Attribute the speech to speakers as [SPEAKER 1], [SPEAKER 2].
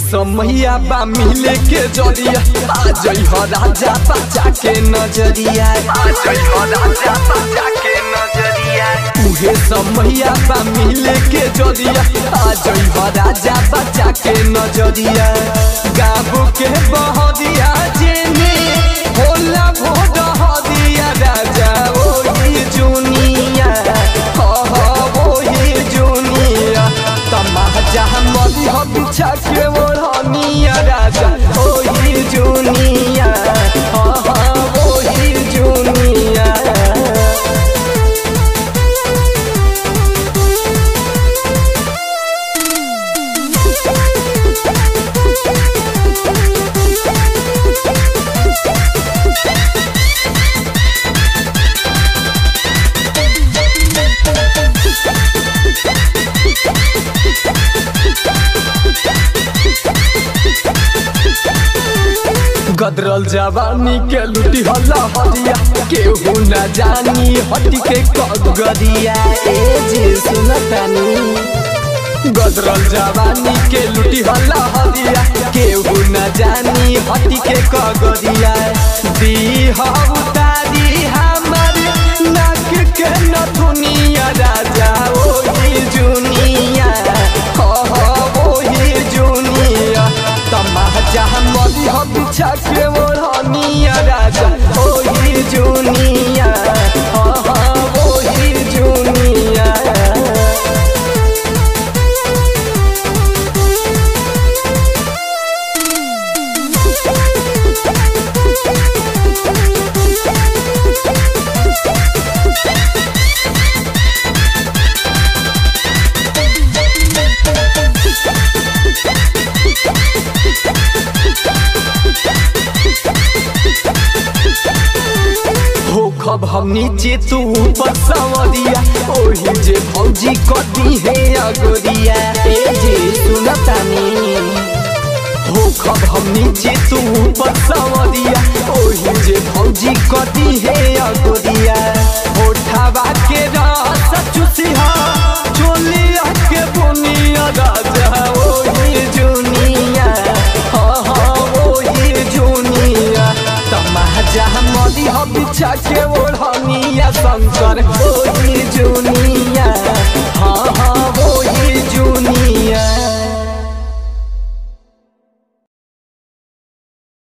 [SPEAKER 1] समैया बा मिले के जरिया आ जई हो राजा बच्चा के नजरिया आ जई हो राजा बच्चा के नजरिया उहे समैया बा मिले के जरिया आ जई हो राजा बच्चा के नजरिया गाबो के बहदिया जेने होला भोड हदिया राजा ओही जुनिया हो हो ओही जुनिया तमाजा मरी हो बिछा के ओढ़निया राजा ओही जुनिया हो हो ओही जुनिया गदरल जवानी के लुटी हल्ला हरिया केहू न जानी हटी के कगरिया ए जे सुनतानी गदरल जवानी के लुटी हल्ला हरिया केहू न जानी हटी के कगरिया दी उतारी हमर नाक के नथुनिया राजा ओही जुनिया हो हो ओही जुनिया तमाजा मरी हो बिछा के ओढ़निया राजा ओही जुनिया हो हो ओही जुनिया हो खब हम नीचे तू ऊपर सवरिया ओही जे भौजी कदी है अगोरिया ए जे सुनतानी हो खब हम नीचे तू ऊपर सवरिया ओही जे भौजी कदी है अगोरिया होठावा के रस चुसिहा चोलिया के बुनिया राजा ओही जुनिया हो हो ओही जुनिया तमाजा मरी हो बिछा के ओढ़निया शंकर ओही जुनिया हाँ हाँ